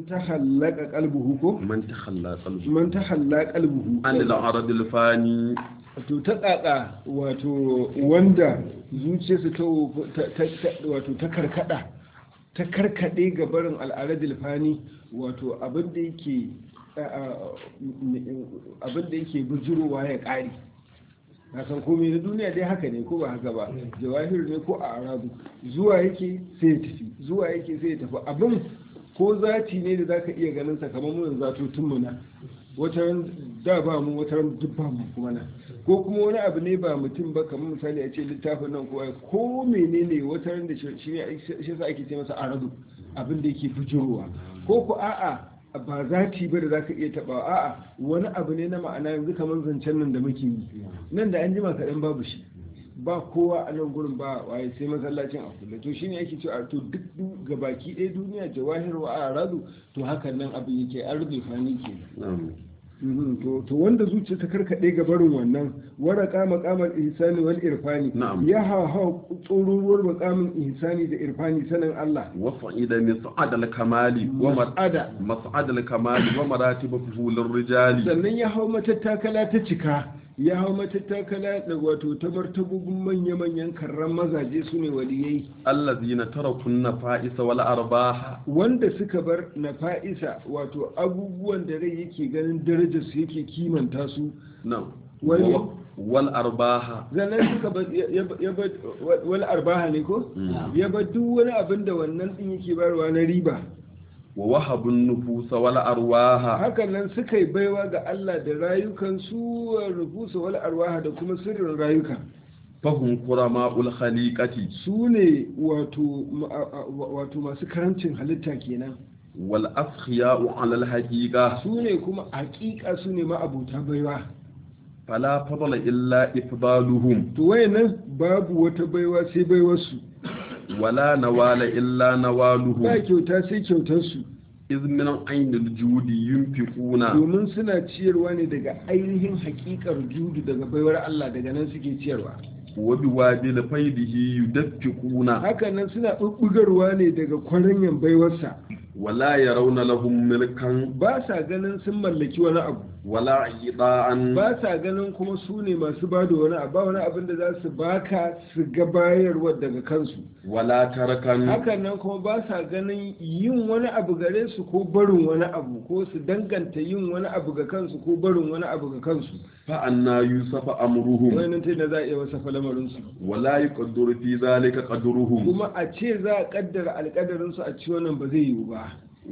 tahallaka qalbuhu ko man takhalla qalbu man tahalla qalbuhu an al-arad al-fani to ta tsaka wato wanda zuciyarsa ta ta- ta- wato ta karkada ta karkade ga barin al'aradil fani wato abin da yake abin da yake bujurowa ya kare na san komai na duniya dai haka ne ko ba haka ba jawahir ne ko a arabu zuwa yake sai ya tafi zuwa yake sai ya tafi abin ko zati ne da zaka iya ganin sa kamar mun zatutun mu na wata ran da ba mu wata ran duk ba mu kuma na ko kuma wani abu ne ba mutum ba kamar misali a ce littafin nan ko ko menene wata ran da shi ne shi yasa ake ce masa arabu abin da yake bujurowa ko ko a'a ba zati ba da zaka iya tabawa a'a wani abu ne na ma'ana yanzu kamar zancen nan da muke yi nan da an jima kaɗan babu shi ba kowa a nan gurin ba waye sai masallacin a kulle to shine ake cewa to duk du- gabaki ɗaya duniya jawahir wa aradu to hakan nan abin yake an rufe fani ke na'am Mhm, to to wanda zuciya ta karkaɗe ga barin wannan waraka maqamal ihsani wal irfani Na'am. ya hawa tsoruruwar maqamin ihsani da irfani sanin Allah wa fa'ida min sa'ad al-kamali wa mar ada mas'ad al-kamali wa maratib fuhul ar-rijali sannan ya hau matattakala ta cika ya hau matattakala da wato ta martabobin manya-manyan karran mazaje su ne waliyai allazina taraku an-nafa'isa wal arbaha wanda suka bar na fa'isa wato abubuwan da rai yake ganin darajarsu yake kimanta su na'am Wal- Wa- wal arbaha zanen suka bar ya- ya- ya bar wani arbaha ne ko Mm. ya bar duk wani abin da wannan din yake barwa na riba wa wahabu an-nufusa wal arwaha hakan nan suka yi baiwa ga Allah da rayukansu rufusa wal arwaha da kuma sirrin rayuka fahum qurama'ul khaliqati su ne wato ma- a- a- wato masu karancin halitta kenan wal askhiya'u 'ala al-haqiqa su ne kuma hakika su ne ma'abuta baiwa fala fadla illa ifdaluhum to wayannan babu wata baiwa sai baiwarsu wala nawala illa nawaluhum ba kyauta sai kyautarsu iz min aynil judi yunfiquna domin suna ciyarwa ne daga ainihin hakikar judu daga baiwar Allah daga nan suke ciyarwa wa biwadil faydihi yudaffiquna hakan nan suna bubbugarwa ne daga kwaranyan baiwarsa wala yarawna lahum milkan ba sa ganin sun mallaki wani abu wala ida'an ba sa ganin kuma su ne masu ba da wani abu ba wani abin da za su baka su ga bayarwa daga kansu wala tarakan hakan nan kuma ba sa ganin yin wani abu gare su ko barin wani abu ko su danganta yin wani abu ga kansu ko barin wani abu ga kansu fa anna yusafa amruhum wannan ta da za a iya wasa lamarinsu wala yuqaddaru fi zalika qadruhum kuma a ce za a kaddara alkadarinsu a ci wannan ba zai yiwu ba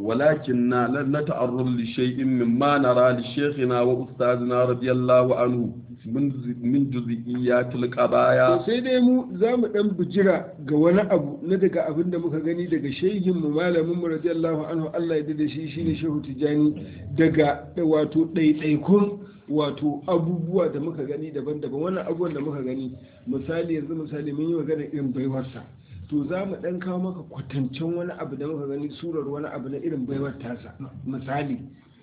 ولكننا لن نتعرض لشيء مما نرى لشيخنا وأستاذنا رضي الله عنه من من جزئيات القضايا to sai dai mu za mu dan bujira ga wani abu na daga abin da muka gani daga shehin mu malamin mu radiyallahu anhu Allah ya da shi shine shehu tijani daga wato ɗaiɗaikun wato abubuwa da muka gani daban-daban wannan abubuwan da muka gani misali yanzu misali mun yi magana irin baiwarsa to za mu dan kawo maka kwatancen wani abu da muka gani surar wani abu na irin baiwar tasa misali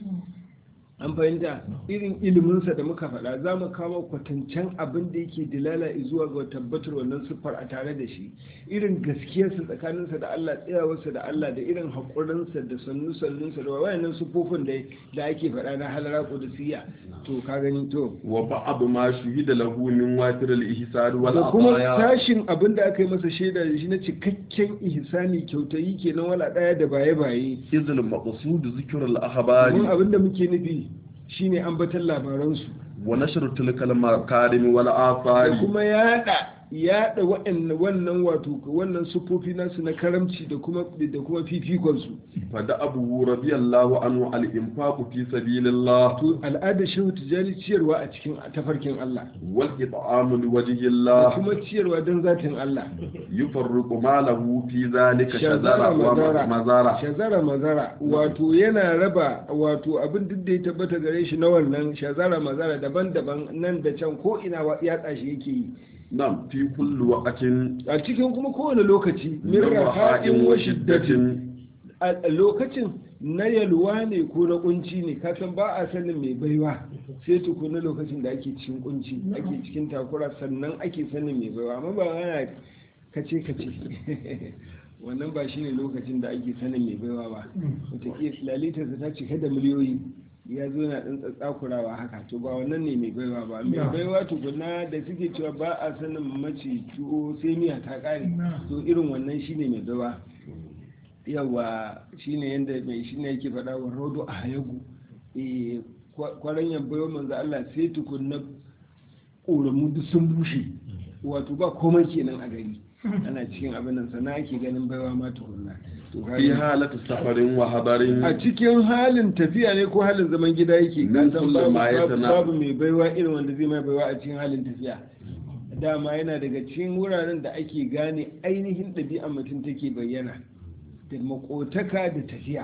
an fahimta irin iliminsa da muka faɗa za mu kawo kwatancen abin da yake dilala zuwa ga tabbatar wannan siffar a tare da shi irin gaskiyarsa tsakaninsa da Allah tsayawarsa da Allah da irin haƙurinsa da sannu sannunsa da wayannan siffofin da da ake faɗa na halara qudusiyya to ka gani to وبعض ما شهد له من واتر الإحسان da kuma والعطايا tashin abin da aka yi masa shaida da shi na cikakken ihsani kyautayi kenan wala ɗaya da baye-baye إذ المقصود ذكر mun الأخبار abin da muke nufi shine ambatan labaransu ونشر تلك المكارم da والآثار kuma yada yada wa'annan wannan wato wannan sufofi nasu na karamci da kuma da kuma fifikon su فدأبه رضي الله عنه الإنفاق في سبيل الله to al'adar shehu tijani ciyarwa a cikin tafarkin Allah والإطعام لوجه da الله kuma ciyarwa don zatin Allah يفرق ماله في ذلك shazara شذرة mazara ومزارة shazara mazara wato yana raba wato abin duk da ya tabbata gare shi na wannan shazara mazara daban-daban nan da can ko ina wa- yatsa shi yake yi نعم في كل وقت a cikin kuma kowane lokaci min من raha'in رخاء wa shiddatin وشدة a lokacin na yalwa ne ko na kunci ne kasan ba a sanin mai baiwa sai tukuna lokacin da ake cikin kunci ake cikin takura sannan ake sanin mai baiwa amma ba ana kace kace wannan ba shine lokacin da ake sanin mai baiwa ba wataƙila lalitarsa ta cika da miliyoyi ya zo na ɗan tsatsakurawa haka to ba wannan ne mai baiwa ba mai baiwa tukuna da suke cewa ba a sanin mace tuwo sai miya ta ƙare to irin wannan shine mai baiwa yawa shine yadda mai shine yake faɗa wa rodo a hayagu kwaran yan baiwa manzo Allah sai tukunna ƙoramu duk sun bushe wato ba komai kenan a gari ana cikin abin nan sana ake ganin baiwa ma tukunna fi halatu safarin wa hadarin a cikin halin tafiya ne ko halin zaman gida yake Min Ka san kulli babu- ma ya babu tana- babu mai baiwa irin wanda zai mai baiwa a cikin halin tafiya dama yana daga cikin wuraren da ake gane ainihin ɗabi'ar mutum take bayyana da makotaka da tafiya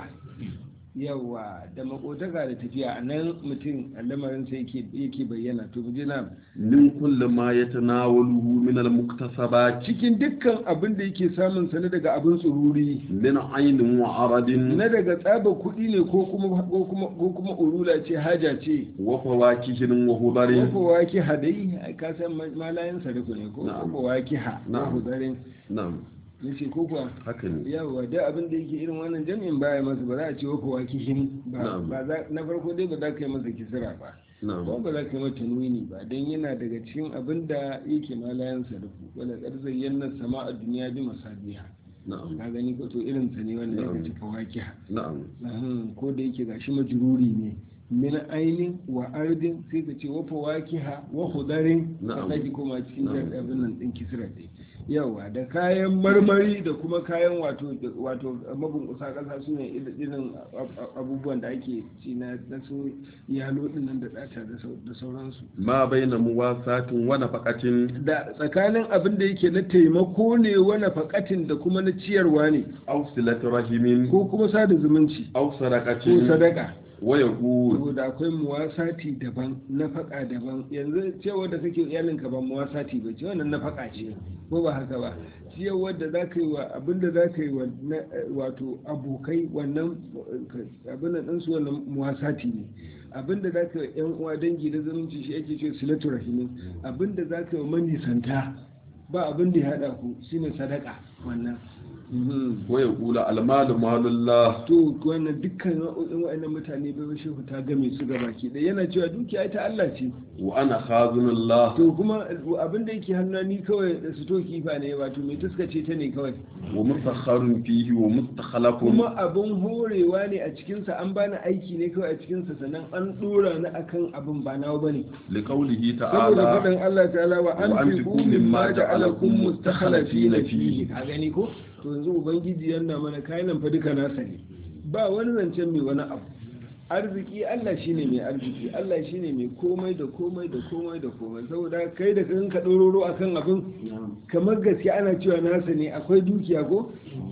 yawa da makotaka da tafiya a nan mutum a lamarin sai yake bayyana to mu je na min kulli ma yatanawaluhu min al-muktasabat cikin dukkan abin da yake samun sane daga abin tsururi min aynin wa aradin na daga tsaba kuɗi ne ko kuma ko kuma ko kuma urula ce haja ce wa fawakihin wa hudarin ko waki hadai ka san malayin sarku ne ko Na'am. ko waki ha Na'am. ko hudarin na'am nace ko kuwa haka ne yawa da abin da yake irin wannan jami'in baya masa ba za a ce wa ko waki hin ba Na'am. ba za na farko dai ba za ka yi masa kisira ba na'am kuma ba za ka yi mata nuni ba don yana daga cikin abin da yake malayan sarku wala ƙarzayyan na sama a duniya bi masabiha na'am ka gani ko to irin sa ne wanda ya Na'am. ci fawakiha na'am Ahun, ko da yake gashi majururi ne min ainin wa ardin sai ka ce wa fawakiha wa hudarin Na'am. ka sake koma cikin Na'am. jar abin nan din kisra ɗin yawa da kayan marmari da kuma kayan wato wato mabunkusa kasa su ne irin ab- ab- abubuwan da ake ci na na su yalo din nan da ɗata da sau- da sauransu ma baina muwasatin wa nafaqatin da tsakanin abin da yake na taimako ne wani faƙatin da kuma na ciyarwa ne aw silati rahimin ko kuma sada zumunci aw ko sadaqatin sadaka wa yaqul saboda akwai muwasati daban nafaka daban yanzu cewa da kake iyalinka ba muwasati ba ce wannan nafaka ce ko ba haka ba ciyarwar da za ka yi wa abin da za ka yi wa na- wato abokai wannan eh, abin da ɗansu wannan muwasati ne abin da za ka yi wa yan uwa dangi da zumunci shi ake ce silatu rahimin abin da za ka yi wa manisanta ba abin da ya haɗa ku shine sadaka wannan Mhm. wa yaqulu al-malu malullah to wannan dukkan nau'o'in wa'annan mutane bai shehu ta game su gaba ke da yana cewa dukiya ta Allah ce wa ana khazunullah to kuma abin da yake hannu ni kawai da su to kifa ne wato mai tuskace ta ne kawai wa mustakharun fihi wa mustakhlafun kuma abin horewa ne a cikinsa an bani aiki ne kawai a cikinsa sannan an dora ni akan abin ba nawa bane liqawlihi saboda ta'ala faɗin Allah ta'ala wa an Wa fi anfiqu mimma mimma ja'alakum ja'alakum mustakhlifina mustakhlifina fihi fihi. ka gani ko to yanzu ubangiji yana mana kayan fa duka nasa ne ba wani zancen mai wani abu arziki Allah shine mai arziki Allah shine mai komai da komai da komai da komai saboda kai da kan ka dororo akan abin kamar gaske ana cewa nasa ne akwai dukiya ko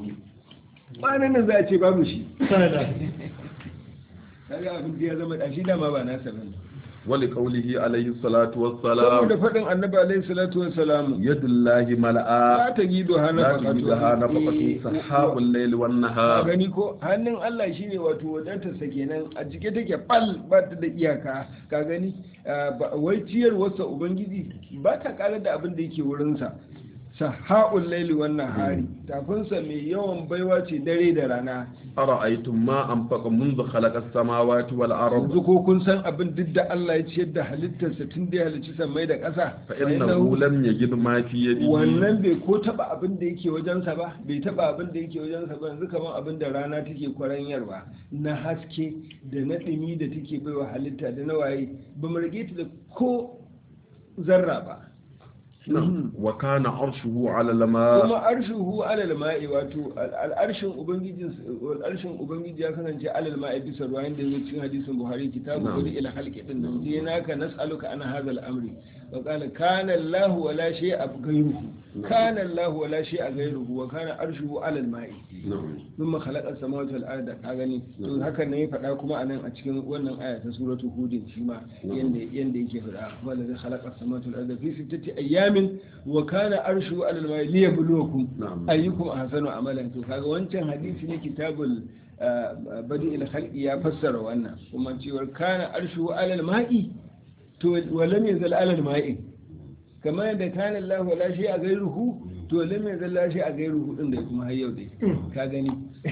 kwanan nan za a ce babu shi kaga abin ya zama da shi dama ba nasa bane wa liqawlihi alayhi salatu saboda wassalam faɗin annabi alaihi salatu wassalamu yadullahi mala'a la ta gido hana la tujidu hana faqatu sahabul layli wan a nahar gani ko hannun Allah shine wato wadatarsa kenan a cike take bal ba ta da iyaka ka gani Ah, ba- wai ciyarwarsa ubangiji ba ta karar da abin da yake wurinsa saha'ul laili wannan hari tafinsa mai yawan baiwa ce dare da rana ara'aytum ma anfaqa منذ خلق السماوات والارض yanzu ko kun san abin duk da Allah ya ciyar da halittarsa tun da ya halicci sammai da ƙasa fa innahu lam yajid ma fi yadihi wannan bai ko taba abin da yake wajensa ba bai taba abin da yake wajensa ba yanzu kamar abin da rana take kwaranyarwa na haske da na ɗumi da take baiwa halitta da na waye ba mu rage ta da ko zarra ba Na'am. wa kana arshuhu ala lama kuma arshuhu alal ma'i wato al'arshin ubangijin al'arshin ubangiji ya kasance alal ma'i bisa ruwa inda yake cikin hadisin buhari kitabu Na'am. wani ila halqi din nan dai naka nas'aluka an hadha al-amri wa qala kana allah wa la shay'a ghayruhu kana allah wa la shay'a ghayruhu wa kana arshuhu alal ma'i Na'am. thumma khalaqa as-samawati wal arda ka gani to haka ne ya faɗa kuma anan a cikin wannan aya ta suratul hud shi ma yanda yanda yake faɗa wala zai khalaqa as-samawati wal arda fi sittati ayyamin wa kana arshuhu alal ma'i liyabluwakum Na'am. ayyukum ahsanu amalan to kaga wancan hadisi ne kitabul ah, badi il khalqi ya fassara wannan kuma cewar kana arshuhu alal ma'i to wa lam yazal alal ma'i kamar yadda kana Allah wala shay'a ghayruhu to lalle mai zalla shi a gairu hudun da kuma har yau dai ka gani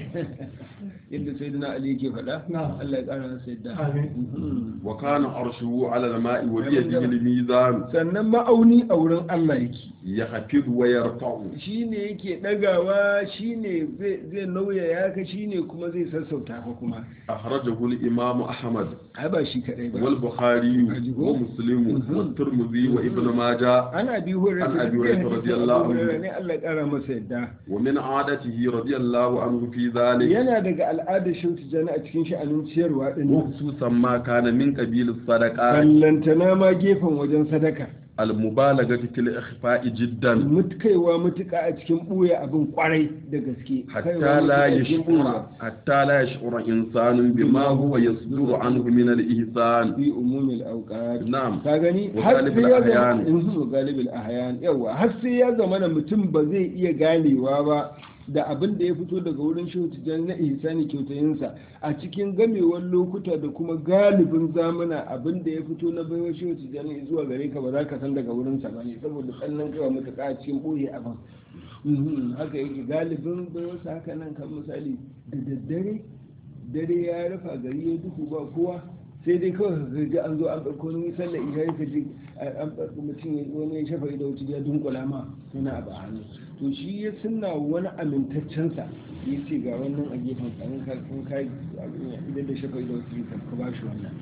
yadda sai dana ali yake faɗa Na'am. Allah ya ƙara masa yadda Amin. Mhm. wa kana arshuhu ala al-ma'i wa biyadihi al-mizan sannan ma'auni a wurin Allah yake yahfiz wa yarfa'u shi ne yake ɗagawa shi ne zai nauya ya ka shi ne kuma zai sassauta ka kuma akhrajahu al-imam ahmad ai ba shi kaɗai ba wal bukhari Ajigo. wa muslim wa tirmidhi wa ibn majah ana bi hurra An Abi Hurairah radiyallahu anhu. ne Allah ya ƙara masa yadda wa min 'adatihi radiyallahu anhu fi dhalik yana daga al'adar shi tijani a cikin sha'anin ciyarwa din wa khususan ma kana min qabil as-sadaqat ballantana ma gefen wajen sadaka al-mubalaghati fil ikhfa'i jiddan mutkaiwa mutuka a cikin ɓuya abin kwarai da gaske hatta Kaiwa la mutuƙa cikin yashura ɓuya. hatta la yashura insanun bima huwa yasduru anhu min al-ihsan fi umumil auqat na'am ka gani Wa har galibul sai ya zama ahyan. in su galibul ahyan yawa har sai ya zama na mutum ba zai iya ganewa ba da abin da ya fito daga wurin shehu tijjani na ihsani kyautayinsa a cikin gamewar lokuta da kuma galibin zamana abin da ya fito na baiwa shehu tijjani zuwa gare ka ba za ka san daga wurinsa ba ne saboda tsannan kaiwa matuƙa a cikin ɓoye abin Mhm, haka yake galibin baiwarsa haka nan kan misali da daddare dare ya rufa gari ya duhu ba kowa sai dai kawai ka ji an zo an ɗauko wani sallar isha ka ji an ɗauko mutum ya wani ya shafa ido wuce ya dunkula ma yana abu a hannu to shi ya sunna wani amintaccensa ya ce ga wannan a gefen tsarin kan kai idan da shafa ido wuce ka ba shi wannan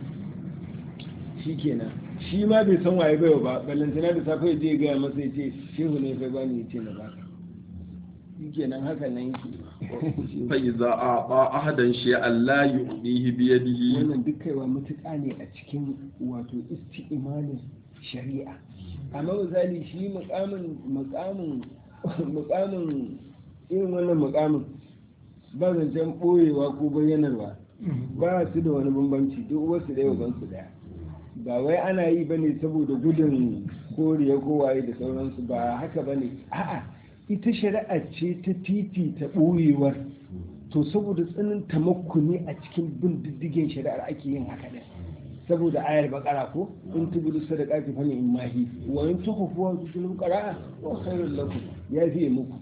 shi kenan shi ma bai san waye baiwa ba ballantana da safe ya je ya gaya masa ya ce shehu ne fa bani ya ce na baka shi kenan haka nan yake fa iza a'ta ahadan shay'an la yu'dihi bi yadihi wannan duk kaiwa mutuƙa ne a cikin wato isti'imalin shari'a amma misali shi mukamin mukamin mukamin irin wannan mukamin ba zancen ɓoyewa ko bayyanarwa ba su da wani bambanci duk wasu da yau su daya ba wai ana yi bane saboda gudun koriya ko waye da sauransu ba haka bane a'a ita shari'a ce ta titi ta ɓoyewar to saboda tsanin tamakkuni a cikin bin diddigin shari'ar ake yin haka ɗin saboda ayar bakara ko in tubudu sadaqati fa in mahi wa in tukhfu wa tutul qara'a wa khairul lakum ya fiye muku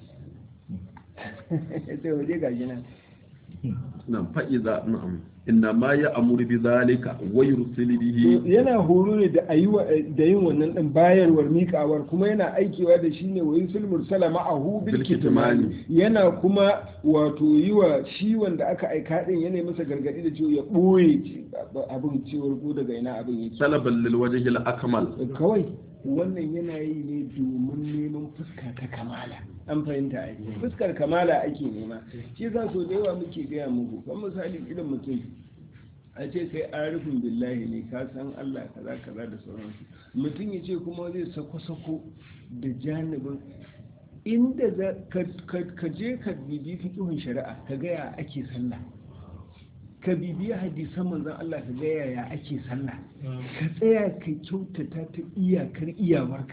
sai waje gashi nan nan fa iza na'am inna ma ya'muru bi zalika wa yursilu To bihi yana horo ne da ayi wa- da yin wannan din bayarwar mikawar kuma yana aikewa da shi ne wa yusul mursala ma'ahu bil Bil kitmani kitmani. yana kuma wato yi wa shi wanda aka aika din yana masa gargadi da cewa ya boye ci- abin cewar ko daga ina abin yake talaban lil wajhi al akmal kawai wannan yana yi ne domin neman fuska ta kamala an fahimta ai fuskar kamala ake nema shi yasa so da yawa muke gaya muku kan misali irin mutum a ce kai arifin billahi ne ka san Allah kaza kaza da sauransu mutum ya ce kuma zai sako-sako da janibin inda za ka- ka ka je ka bibi fiƙihun shari'a ka gaya ake sallah ka bibiya hadisan manzon Allah ka gaya ya ake sallah ka tsaya ka kyautata ta iyakar iyawarka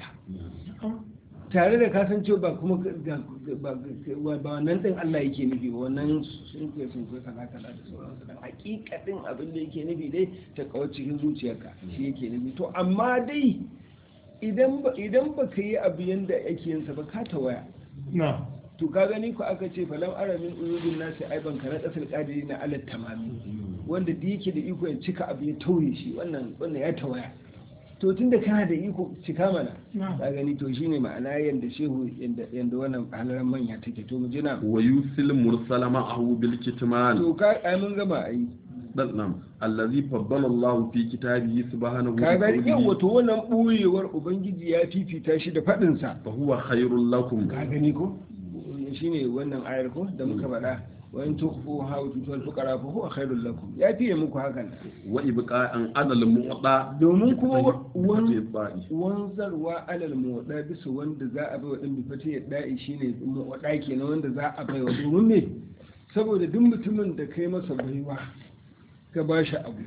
tare da kasancewa ba kuma ga- ba ba- ba wannan din Allah yake nufi ba wannan sun kai sun kai kaza kaza da sauransu dan hakikatin abin da yake nufi dai ta kawo cikin zuciyarka shi yake nufi to amma dai idan ba idan ba ka yi abu yanda ake yin sa ba ka tawaya na to ka gani ku aka ce falam aramin uyudin nasi aiban ka na kasar kadiri na alat tamami wanda da yake da iko ya cika abu ya tauye shi wannan wannan ya tawaya to tunda kana da iko cika mana na ka gani to shine ma'ana yanda shehu yanda yanda wannan halaran manya take to mu jina wa yusil mursala ma'ahu bil kitman to ka ai mun gama ai dan nam allazi faddala Allah fi kitabihi subhanahu ka gani qawlihi, yawa to wannan buyewar ubangiji ya fifita shi da fadin sa fa huwa khairul lakum ka gani ko shine wannan ayar ko da muka faɗa wa in tukhfu ha wa tutul fuqara fa huwa khairul lakum ya fiye muku hakan wa ibqa'an adal mu'ta domin kuma wa- wan- wan wanzarwa alal muwaɗa bisa wanda za a bai wa ɗan bifata ya da'i shi ne muwaɗa kenan wanda za a bai wa domin me saboda duk mutumin da kai masa baiwa ka ba shi abu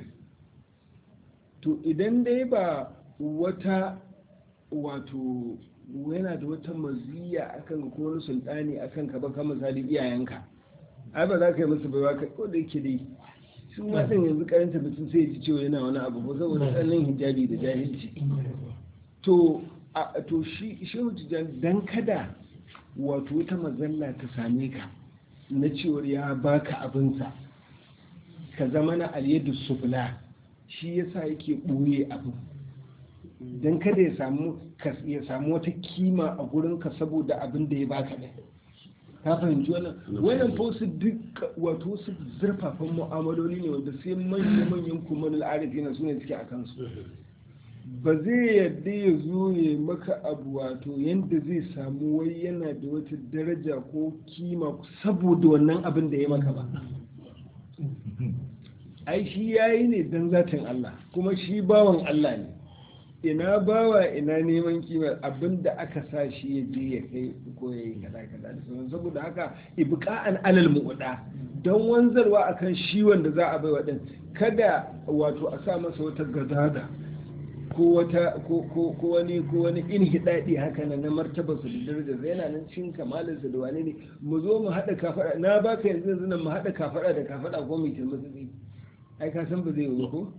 to idan dai ba wata wato yana da wata maziya akan ko wani sultani akan ka ba ka misali iyayenka ai ba za ka yi musu baiwa ka ko da yake dai su ma ɗin yanzu karanta mutum sai ya ji cewa yana wani abu ko saboda tsananin hijabi da jahilci to a to shi shehu tijjani dan kada wato wata mazalla ta same ka na cewar ya baka abinsa ka zama na alyadu sufla shi yasa yake ɓoye abin don kada ya samu ya samu wata kima a gurinka saboda abin da ya baka ne ka fahimci wannan wannan fa wasu duk wato wasu zurfafan mu'amaloli ne wanda sai manyan manyan kuma al'arifi na sune suke a kansu ba zai yadda ya zo ya maka abu wato yadda zai samu wai yana da wata daraja ko kima saboda wannan abin da ya maka ba ai shi yayi ne don zatin Allah kuma shi bawan Allah ne ina bawa ina neman kimar abin da aka sa shi ya je ya kai ko ya yi kada kada da sauran saboda haka ibqa'an alal mu'da don wanzarwa akan shi wanda za a bai wa din kada wato a sa masa wata gadada ko wata ko ko ko wani ko wani inhidadi haka nan na martaba su da daraja yana nan cin kamalin su da wani ne mu zo mu hada kafada na baka yanzu yanzu nan mu hada kafada da kafada ko mu kirma su ai ka san ba zai yi ko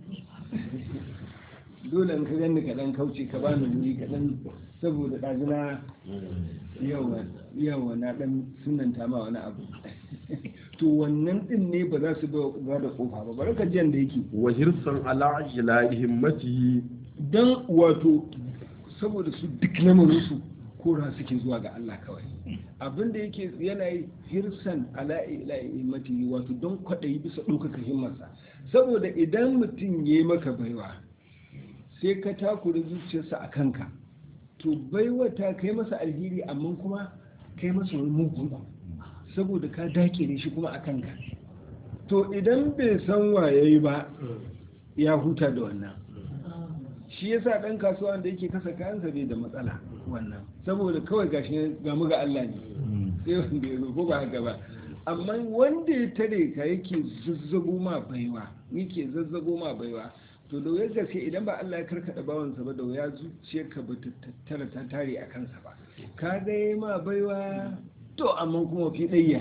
dole in ka gani ka dan kauce ka bani wuri ka dan saboda ɗazuna yawa yawa na dan sunanta ma wani abu to wannan din ne ba za su ba da kofa ba bari ka jiyan da yake wa hirsan ala ila himmatihi dan wato saboda su duk lamarin su kora suke zuwa ga Allah kawai abin da yake yana yi hirsan ala ila himmatihi wato don kwaɗayi bisa ɗaukaka himmarsa saboda idan mutum ya yi maka baiwa sai ka takura zuciyarsa a kanka to baiwa ta kai masa alheri amma kuma kai masa wani mugun saboda ka dakire shi kuma a kanka to idan bai san waye ba ya huta da wannan shi yasa dan kasuwa da yake kasa kayansa bai da matsala wannan saboda kawai gashi ga mu ga Allah ne sai wanda ya ko ba haka ba amma wanda ya tare ka yake zazzago ma baiwa yake zazzago ma baiwa to da wuyar gaske idan ba Allah ya karkada bawansa ba da wuya zuciyarka ba ta tattara ta tare a kansa ba ka ga yi ma baiwa to amma kuma fi ɗaya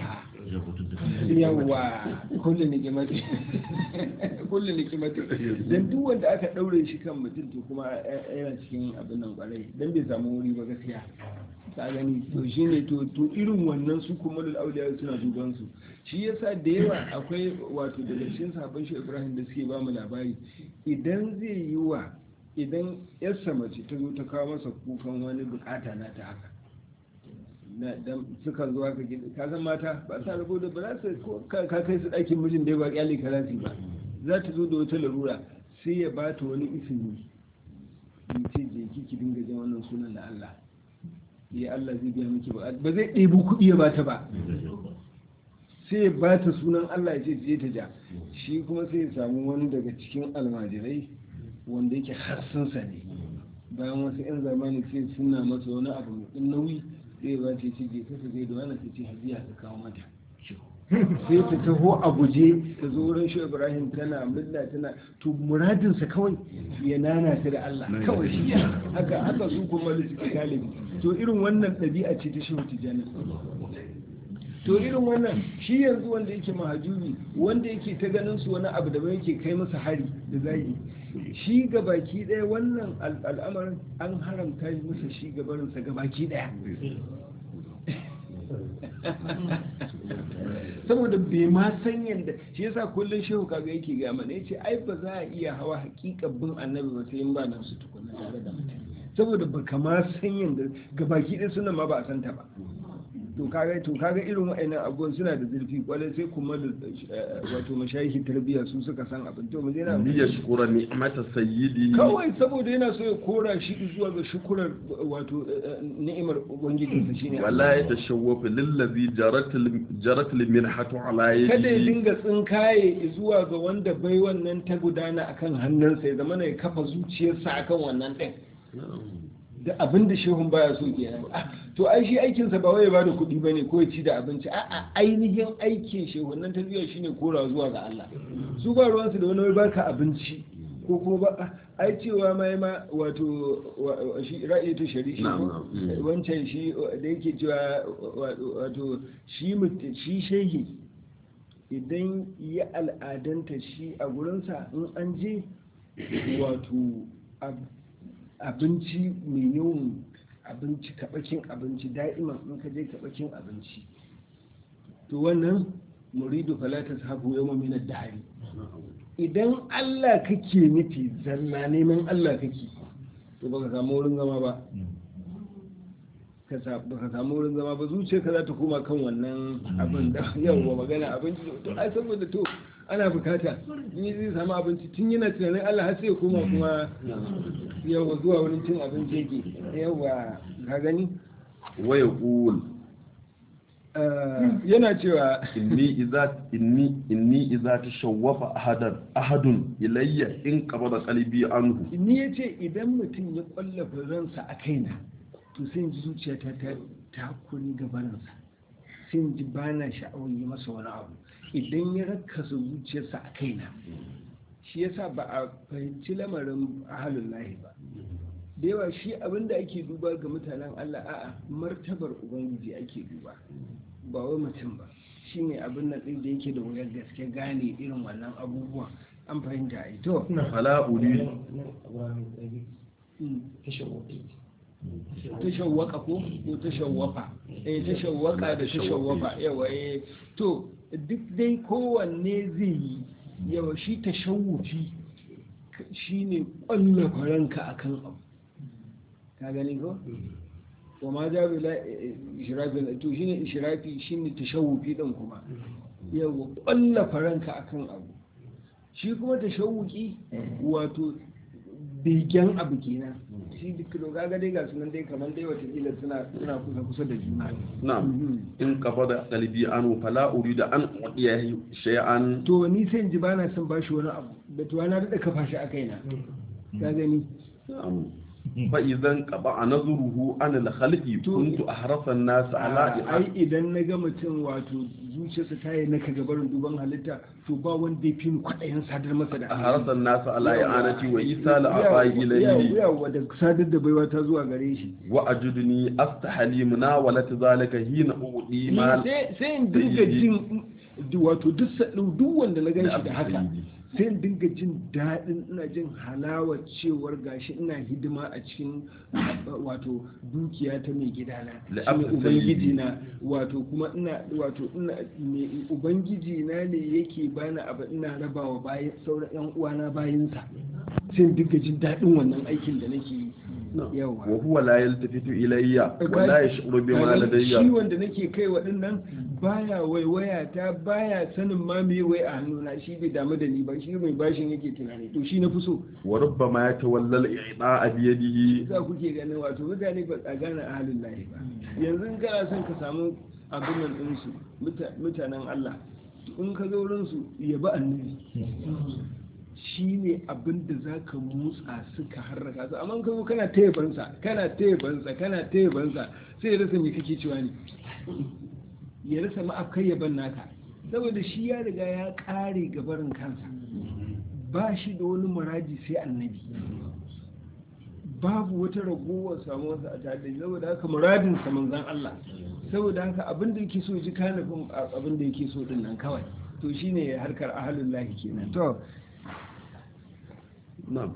yawa kullum nikimati kullum nikimati dan duk wanda aka ɗaure shi kan mutum to kuma yana cikin abin nan kwarai dan bai samu wuri ba gaskiya ka gani to shine to to irin wannan su kuma da auliya suna duban su shi yasa da yawa akwai wato daga cikin sabon shi Ibrahim da suke ba mu labari idan zai yi wa idan yarsa mace ta zo ta kawo masa kukan wani bukata na ta haka na dan suka zo haka gida ka san mata ba sa rabo da ba za su ko ka kai su ɗakin mijin da ba kyale ka ba za ta zo da wata larura sai ya ba ta wani isini ya ce je ki ki dinga jan wannan sunan da Allah ya Allah zai biya miki ba ba zai ɗebi kuɗi ya bata ba sai ya bata sunan Allah ya ce je ta ja shi kuma sai ya samu wani daga cikin almajirai wanda yake harsunsa ne bayan wasu 'yan zamani sai suna masa wani abu mai nauyi sai ba ta ce je kasa zai da wani ta ce hajiya ta kawo mata sai ta taho a guje ta zo wurin shi ibrahim tana murna tana to muradinsa kawai ya nana ta da allah kawai shi haka haka su kuma da suke galibi to irin wannan ɗabi'a ce ta shehu tijjani to irin wannan shi yanzu wanda yake mahajubi wanda yake ta ganin su wani abu da yake kai masa hari da zai shi gabaki ɗaya wannan al'amarin an haramta masa shi gabarinsa gabaki ɗaya saboda bai ma san yadda shi yasa kullum shehu kaga yake ga mana yace ai ba za a iya hawa hakikan bin annabi ba sai in ba nan su tukuna tare da mutum saboda ba kama san yadda gabaki ɗaya sunan ma ba a santa ba to kaga to kaga irin wa'annan abubuwan suna da zurfi kwarai sai kuma da wato mashayihi tarbiyya su suka san abin to mu na li yashkura ni'mata sayyidi kawai saboda yana so ya kora shi zuwa ga shukurar wato ni'imar ubangijinsa shine wala ya tashawwafu lillazi jarat jarat limirhatu ala yadi kada ya dinga tsinkaye zuwa ga wanda bai wannan ta gudana akan hannunsa ya zama ya kafa zuciyarsa akan wannan din da abin da shehun baya so kenan to ai shi aikinsa ba wai ba da kuɗi ba ne ko ya ci da abinci a'a ainihin aikin shehun nan tarbiyya shine kora zuwa ga Allah su ba ruwansu da wani baka abinci ko kuma ba ai cewa mai ma wato shi ra'ayi ta shari shi wancan shi da yake cewa wato shi shi shehi idan ya al'adanta shi a gurinsa in an je wato abinci mai yawan abinci kaɓakin abinci da'iman in ka je kaɓakin abinci to wannan muridu falata sabu yawma min ad-dahri idan Allah kake nufi zalla neman Allah kake to baka samu wurin zama ba ka sa- baka samu wurin zama ba zuciyarka za ta koma kan wannan abin da yawa magana abinci to ai saboda to ana bukata ni zai samu abinci tun yana tunanin Allah har sai ya koma kuma yawa zuwa wurin cin abinci yake yawa ka gani wa yaqul Eh, yana cewa inni idza inni inni idza tashawwafa ahadan ahadun ilayya in qabada qalbi anhu ni ya ce idan mutum ya kwallafa ransa a kaina to sai in ji zuciyata ta takuri gabaninsa sai in ji ba na sha'awar yi masa wani abu idan ya rakasa zuciyarsa a kaina shi yasa ba a fahimci lamarin ahalun lahi ba da yawa shi abin da ake duba ga mutanen Allah a'a martabar ubangiji ake duba ba wai mutum ba shine abin nan ɗin da yake da wuyar gaske gane irin wannan abubuwan an fahimta ai to fala uridu mm. tashawwaka ko ko tashawwafa eh tashawwaka da tashawwafa yawa eh to duk dai kowanne zai yi yawa shi tashawufi shine ƙwallafa ranka akan abu ka gani ko wa ma ja bila ishrafi to shine ishrafi shine tashawufi din kuma yawa ƙwallafa ranka akan abu shi kuma tashawuki wato begen abu kenan shi duk da kaga dai ga sunan dai kamar dai watakila suna suna kusa kusa da juna na'am in qabada qalbi anhu fala uridu an udiyahi shay'an to ni sai in ji bana son bashi wani abu da to na da kafa shi a kaina ka gani na'am fa idan qaba nazruhu an al-khalqi To- kuntu ahrasa an-nas ala ai idan na ga mutum wato zuciyarsa ta yi naka gabarin duban halitta to ba wanda ya fi ni kwaɗayin sadar masa da ahrasa an-nas ala i'anati wa isal abai ilayhi yawa da sadar da baiwa ta zuwa gare shi wa ajudni astahli munawalat zalika hina udi Ni mal sai sai in dinga jin wato duk sa- duk wanda na ganshi da haka sai in dinga jin daɗin ina jin halawa cewar gashi ina hidima a cikin wato dukiya ta mai gidana La shine abdu ubangiji na wato kuma ina wato ina me- ubangiji na ne yake bani abu ina rabawa bayan sauran yan uwana bayinsa sai in dinga jin daɗin wannan aikin da nake yi yawa wa huwa la yaltafitu ilayya wa la yash'uru bima Kaga ladayya shi wanda nake kai waɗannan baya waiwaya ta baya sanin ma me wai a hannuna shi bai damu da ni ba shi mai bashin yake tunani to shi na fi so wa rubbama yatawalla al-i'ta'a bi yadihi za kuke ganin wato mutane ba a gane ahalin lahi ba yanzu in kana son ka samu abin nan ɗinsu muta- mutanen Allah in ka zo wurinsu yabi annabi shi ne abin da za ka motsa suka harraka su amma in ka zo kana taibansa kana taibansa kana taibansa sai ya rasa me kake cewa ne ya rasa ma'afkai yaban naka saboda shi ya riga ya ƙare gabarin kansa ba shi da wani muradi sai annabi babu wata ragowar samuwarsa a tare da shi saboda haka muradin sa manzan Allah saboda haka abin da yake so ji kanafin abin da yake so din nan kawai to shine harkar ahalul lahi kenan to na'am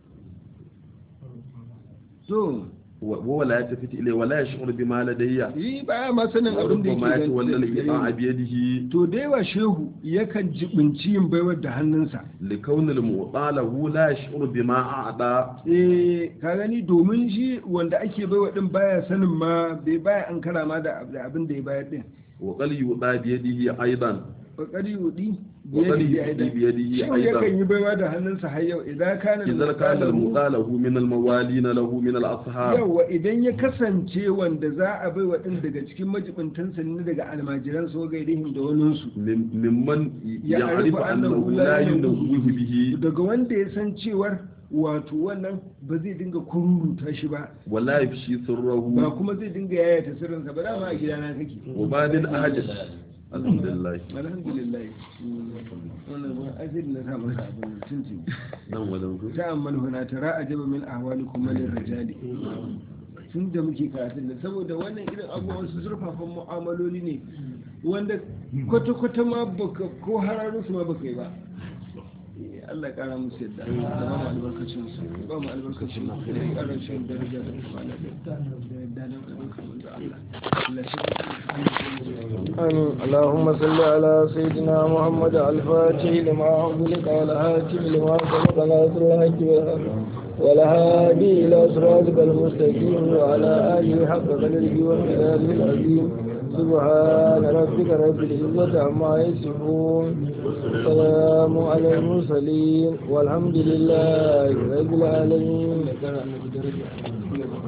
to wa wa la yaltafitu ilayya wa la yash'uru bima ladayya yi baya ma sanin wa abin da rubbama yake yatawalla al-i'ta'a gani bi yadihi to da yawa shehu yakan jibinci yin baiwar da hannunsa لكون المعطى له لا يشعر بما أعطى eh ka gani domin shi wanda ake baiwa din baya sanin ma bai baya an kara ma da ab- da abin da ya bayar din وقد يعطى بيده أيضا kokari yudi وقد يعطي بيده shi أيضا yakan yi baiwa da hannunsa har yau idan kana إذا كان المعطى له من الموالين له من الأصحاب yawa idan ya kasance wanda za a baiwa din daga cikin majibintansa ne daga almajiran so gairihim da waninsu من- ممن Ya يعرف arifu أنه annahu لا la ينوه به daga wanda ya san cewar wato wannan ba zai dinga kururuta shi ba ولا يفشي ba سره kuma zai dinga yayata sirrinsa ba dama a gidana kake وبعد أحد الحمد لله alhamdulillah wannan ba ajir na sa masa abin nan tuntun نعم ولو ta amman huna tara ajaba min ahwalikum lil rijali tun da muke karatun da saboda wannan irin abubuwan su zurfafan mu'amaloli ne wanda kwata-kwata ma baka ko hararun su ma baka yi ba Allah ya kara musu yadda da ba mu albarkacin su ba mu albarkacin su da ya kara shi daraja da kwana da yadda da albarkacin da Allah Allah shi آمين اللهم صل على سيدنا محمد الفاتح لما أغلق والهاتف لما سبق ناصر الحق بالحق والهادي إلى صراطك المستقيم وعلى آله حق قدره ومقداره العظيم سبحان ربك رب العزة عما يصفون السلام على المرسلين والحمد لله رب العالمين